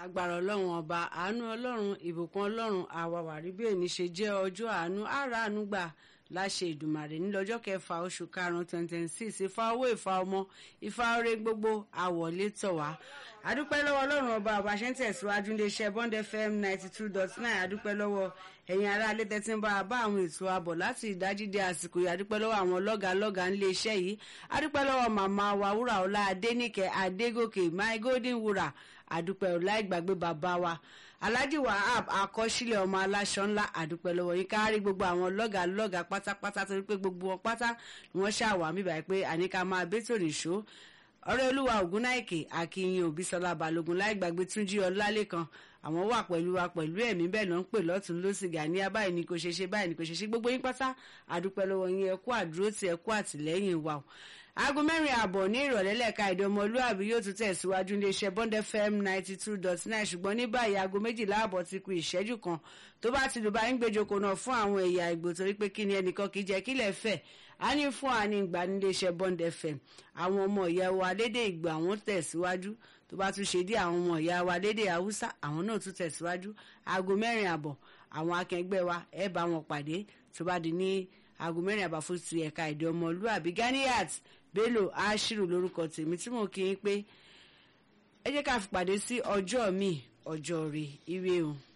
lágbára ọlọ́run ọba àánú ọlọ́run ìbùkún ọlọ́run àwàwàrí bí èní ṣe jẹ́ ọjọ́ àánú àrà àánú gbà láṣẹ ìdùmàrè nílọ́jọ́ kẹfà oṣù karùn-ún twenty twenty six ìfà owó ìfà ọmọ ìfà ọrẹ gbogbo àwọlé tọ̀ wá adúpẹ́ lọ́wọ́ ọlọ́run ọba àbáṣe ń tẹ̀síwájú iléeṣẹ́ bond fm ninety two dot nine adúpẹ́ lọ́wọ́ ẹ̀yin ará alẹ́ tẹ́tí ń bá a bá àwọn ètò àbọ̀ láti ìdájí dé àsìkò yìí adúpẹ́ lọ́wọ́ àwọn lọ́gàá lọ́gàá ńlé iṣẹ́ yìí adúpẹ́ lọ́wọ́ màmá wa wúrà ọlá adéníkẹ́ adégòkè my golden wúrà adúpẹ́ ọlá ìgbàgbé bàbá wa alhaji wahab akọsílẹ̀ ọmọ aláṣọ ńlá adúpẹ́ lọ́wọ́ yín kárí gbogbo àwọn lọ́gàá lọ́gàá pátápátá torí pé gbogbo wọn pátá ni wọ́n ṣàwà mí báyìí pé àníkà máa bẹ́tò nìṣó ọ̀rẹ́ olúwa ògúnnáìkè akínyìn òbísọlá balógun láì gbàgbé túnjí ọlálẹ́kan àwọn wà pẹ̀lú wa pẹ̀lú ẹ̀mí bẹ́ẹ̀ ló ń pè lọ́tún lọ́sìgà ní abáyé ni kò ṣe ṣe báyìí ni kò ṣe ṣe gbogbo yín pátá àdúpẹ́ lọ́wọ́ yín ẹ kú àdúró tí ẹ kú àtìlẹ́yìn wa o aago mẹ́rin ààbọ̀ ní ìrọ̀lẹ́ lẹ́ka èdè ọmọlúàbí yóò tún tẹ̀síwájú iléeṣẹ́ bond fm ninety two dot nine ṣùgbọ́n ní báyìí aago méjìlá ààbọ̀ ti kù ìṣẹ́jú kan tó bá ti lù bá ń gbèjòkó náà fún àwọn ẹ̀yà ìgbò torí pé kí ni ẹnìkan kì í jẹ́ kílẹ̀ fẹ̀ á ní fún àní ìgbà ní iléeṣẹ́ bond fm àwọn ọmọ ìyá wa lédè ìgbò àwọn tẹ̀síwájú tó bá tún ṣe dé àwọn ọmọ ìyá wa lédè haúsá àwọn náà tún tẹ̀síwájú aago mẹ́rin ààbọ̀ àwọn akẹgbẹ́ wa ẹ bá wọn pàdé tó bá di ní aago mẹ́rin àbá fún ti ẹ̀ka èdè ọmọlúàbí Ganiyat Bello Ashiru lórúkọ tèmi tí mo kí yín pé ẹ jẹ́ ká fi pàdé sí ọjọ́ mi ọjọ́ rẹ̀ ire o.